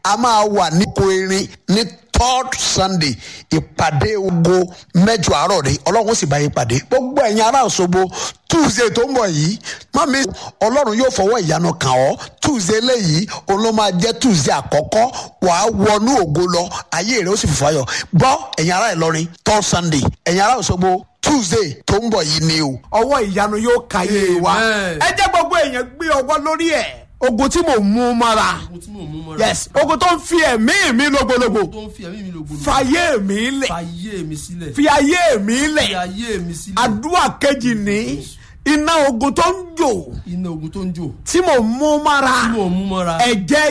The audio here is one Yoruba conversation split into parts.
a máa wà ní oko erin ní third sunday ìpàdé ogo mẹ́jọ àárọ̀ rẹ̀ ọlọ́run sì bá yín pàdé gbogbo ẹ̀yin ará Òṣogbo tuesday tó ń bọ̀ yìí mọ́mí ọlọ́run yóò fọwọ́ ìyanu kàn ọ́ tuesday léyìí òun ló máa jẹ́ tuesday àkọ́kọ́ wàá wọnú ògo lọ ayé rẹ̀ ó sì fìfà yọ gbọ́ ẹ̀yin ará Ìlọrin third sunday ẹ̀yin ará Òṣogbo tuesday tó ń bọ̀ yìí ni o. ọwọ́ ìyanu yóò kàyé wa Amen. ẹ jẹ́ gbogbo èèyàn gbé ọwọ́ lórí ẹ̀ ogun tí mò ń mú mọ́ra ogun tí mò ń mú mọ́ra. yes ogun tó ń fi ẹ̀mí mi lógbólógbò tó ń fi ẹ̀mí mi lògbòlò. fàyè mi lẹ̀ fàyè mi sílẹ̀. fi ayé mi fi lẹ̀ ayé mi sílẹ̀. àdúrà kejì ní iná ogun tó ń jò iná ogun tó ń jò. tí mò ń mú mọ́ra tí mò ń mú mọ́ra. ẹ̀jẹ̀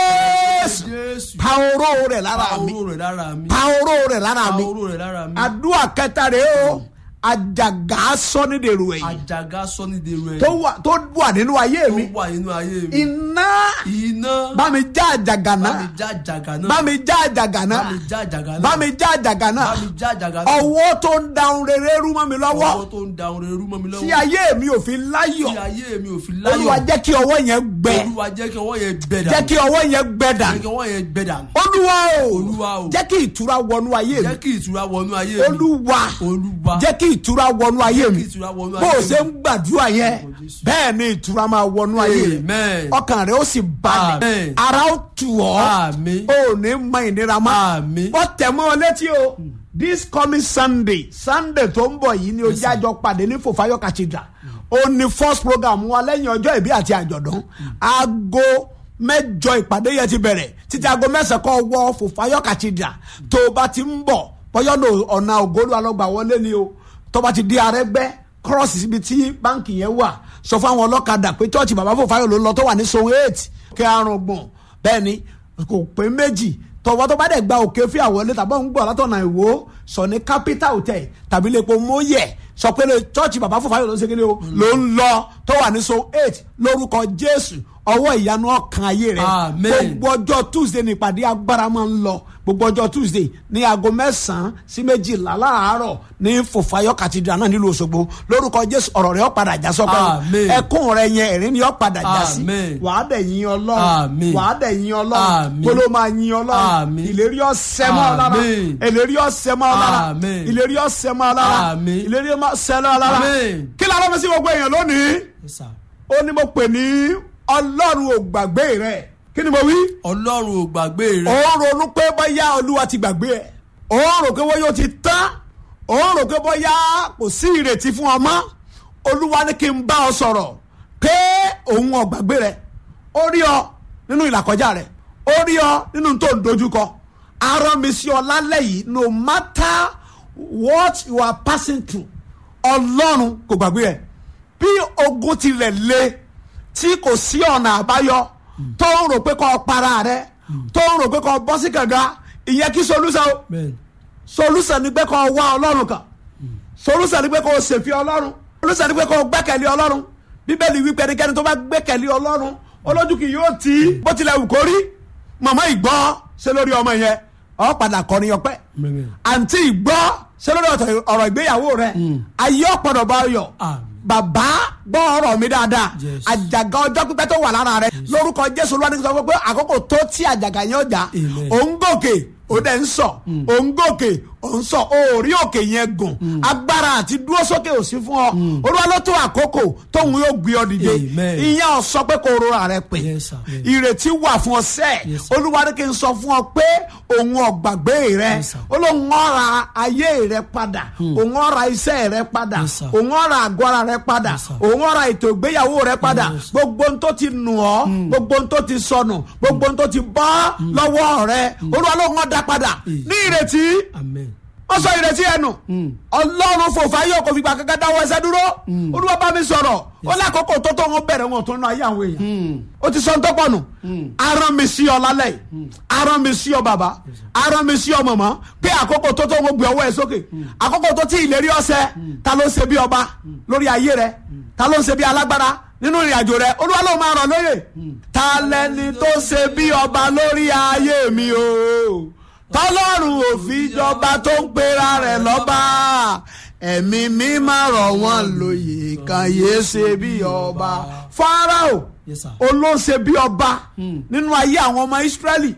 jésù jésù. pa oró rẹ̀ lára pa mi oró rẹ̀ lára mi. pa oró rẹ̀ lára pa mi oró rẹ̀ lára mi. àdúrà kẹta rèé o àjàgà sọ́nídèrú ẹ̀yìn àjàgà sọ́nídèrú ẹ̀. tó wà tó wà nínú ayé tó mi wà nínú ayé mi. iná iná. bá mi já àjàgà bá náà mi já àjàgà náà. bá mi já àjàgà bá náà mi já àjàgà náà. bá mi já àjàgà náà bá mi já àjàgà náà. ọwọ́ tó ń da ohun rere rú mọ́ mi lọ́wọ́ ọwọ́ tó ń da orin rú mọ́ mi lọ́wọ́. tí ayé mi ò fi láyọ̀ tí ayé mi ò fi láyọ̀. olúwa jẹ́ kí ọwọ́ yẹn gbẹ olúwa jẹ́ kí ọwọ́ yẹn gbẹ dànù. jẹ́ kí ọwọ́ yẹn gbẹ jẹ́ dànù kí ọwọ́ yẹn gbẹ dànù. olúwa o Olúwa o. jẹ́ kí ìtura wọnú ayé mi jẹ́ kí ìtura wọnú ayé mi. olúwa olúwa jẹ́ kí ìtura wọnú ayé mi kí ìtura wọnú bó ayé o mi. ṣe ń gbàdúrà yẹn bẹ́ẹ̀ ni ìtura máa wọnú ayé rẹ Amen. ọkàn rẹ ó sì balẹ̀ Amen. ara ó tù ọ́ Àmín. o ò ní mọ ìnira mọ́ Àmín. wọ́n tẹ̀ mọ́ ọ létí o this coming sunday sunday tó ń bọ̀ yìí ni ojú àjọ pàdé ní fòfáyọ̀ cathedral ó ní first program wa lẹ́yìn ọjọ́ ìbí àti àjọ̀dún aago mẹ́jọ ìpàdé yẹn ti bẹ̀rẹ̀ títí aago mẹ́sàn-án kọ́ wọ fòfáyọ̀ cathedral tó o bá ti ń bọ̀ bọ́yọ́ lò ọ̀nà ògólú alọ́gbà wọlé ni o tó bá ti di arẹ́gbẹ́ cross síbi tí báǹkì yẹn wà sọ fún àwọn ọlọ́kadà pé chọ́ọ̀chì bàbá fòfáyọ̀ ló ń lọ tó wà ní zone eight kẹ́ àrùn gbọ̀n bẹ́ẹ̀ ni kò pé méjì tọwọ́ tó bá dẹ̀ gba òkè fí àwọlé tàbí òun gbọ́ látọ̀nà ìwò sọ ní capital hotel tàbí lẹ́pọ̀ mọ́yẹ̀ sọ pé lè chọ́ọ̀chì bàbá fòfáyọ̀ ló ń segin ní o ló ń lọ tó wà ní zone eight lórúkọ jésù ọwọ́ ìyanu ọkàn ayé rẹ̀ Amen. gbogbo ọjọ́ tuesday ní ìpàdé agbára máa ń lọ gbogbo ọjọ́ tuesday ní aago mẹ́sàn-án sí méjìlá láàárọ̀ ní fòfáyọ̀ cathedral náà nílùú òṣogbo lórúkọ jésù ọ̀rọ̀ rẹ̀ ó padà já sọ́pẹ́ Amen. ẹkún rẹ̀ yẹn ẹ̀rín ni ó padà já sí Amen. wàá dẹ̀ yìn ọlọ́run Amen. wàá dẹ̀ yìn ọlọ́run Amen. gbolo máa yìn ọlọ́run Amen. ìlérí ọ̀sẹ̀ mọ́ ọ lára Amen. ìlérí ọ̀sẹ̀ mọ́ ọ lára Amen. ìlérí ọ̀sẹ̀ mọ́ ọ lára Amen. ìlérí ọ̀sẹ̀ mọ́ ọ lára Amen. kí la lọ́mọ sí gbogbo èèyàn lónìí Yes, sir. ó ní mo pè ní ọlọ́run ò gbàgbé rẹ̀ kí ni mo wí ọlọ́run ò gbàgbé rẹ. ó ń ronú pé bóyá olúwa ti gbàgbé ẹ̀ ó ń rò pé bóyá ó ti tán ó ń rò pé bóyá kò sí ìrètí fún ọ mọ́ olúwa ní kí n bá ọ sọ̀rọ̀ pé òun ò gbàgbé rẹ̀ ó rí ọ nínú ìlàkọjá rẹ̀ ó rí ọ nínú tó ń dojúkọ arán mi sí ọ lálẹ́ yìí no matter what you are passing through ọlọ́run kò gbàgbé ẹ̀ bí ogun tilẹ̀ le tí kò sí ọ̀nà àbáyọ tó ń rò pé kó para rẹ tó ń rò pé kó bọ́ sí kànga ìyẹn kí solution o Amen. solution ni pé kó wá ọlọ́run kan solution ni pé kó ṣèfi ọlọ́run solution ni pé kó gbẹ́kẹ̀lé ọlọ́run bíbélì wípé ẹnikẹ́ni tó bá gbẹ́kẹ̀lé ọlọ́run olójú kì yóò tí bó tilẹ̀ wù kó rí màmá ìgbọ́ ṣe lórí ọmọ yẹn ọ padà kọrin ọpẹ́ Amen. àǹtí ìgbọ́ ṣe lórí ọ̀tọ̀- ọ̀rọ̀ ìgbéyàwó rẹ ayé ọ̀pọ̀dọ̀ bá yọ Àmín. bàbá gbọ́ ọ̀rọ̀ mi dáadáa Yes. àjàgà ọjọ́ pípẹ́ tó wà lára rẹ lórúkọ jésù olúwa ní kí n sọ fún pé àkókò tó tí àjàgà yẹn ọjà Amen. òun gòkè ó dẹ̀ ń sọ òun gòkè òun sọ òórí òkè yẹn gùn agbára àti dúró sókè ò sí fún ọ olúwa ló tó àkókò tóun yóò gbé ọ dìde Amen. ìyẹn ò sọ pé kò rora rẹ pé Yes, sir. Yes. ìrètí wà fún ọ sẹ́ẹ̀ Yes, sir. olúwa ní kí n sọ fún ọ pé òun ọ̀gbàgbé rẹ Yes, sir. olóhùn ọ̀ra ayé rẹ padà òun ọ̀ra iṣẹ́ rẹ padà Yes, sir. òun ọ̀ra àgọ́ ara rẹ padà Yes, sir. òun ọ̀ra ètò ìgbéyàwó rẹ padà Yes. gbogbo ohun tó ti nù ọ́ gbogbo ohun tó ti sọnù gbogbo ohun tó ti bọ́ lọ́wọ́ rẹ olúwa ló ń wọ́n dá padà ní ìrètí Amen. wọ́n sọ ìrètí ẹnu ọlọ́run fòfà yóò kò fìgbà kankan dáwọ́ ẹsẹ̀ dúró olúwa bá mi sọ̀rọ̀ ó lákòókò tó tó wọn bẹ̀rẹ̀ wọn tó ná ayé àwọn èèyàn ó ti sọ ń tọ́pọ̀ nù arán mi sí ọ lálẹ́ yìí arán mi sí ọ bàbá arán mi sí ọ mọ̀mọ́ pé àkókò tó tó wọn gbé ọwọ́ ẹ sókè àkókò tó tí ìlérí ọ̀sẹ̀ ta ló ń ṣe bí ọba lórí ayé rẹ ta ló ń ṣe bí alágbára nínú ìrìn àjò rẹ olúwa ló máa ràn lóye ta lẹni tó ṣe bí ọba lórí ayé mi o tọ́lọ́run òfin jọba tó ń pera rẹ̀ lọ́ba ẹ̀mí mi máa rọ̀ wọ́n lóye kan yéé ṣe bí ọba Fáráò Yes, sir. olóṣè bí ọba nínú ayé àwọn ọmọ Ísírẹ́lì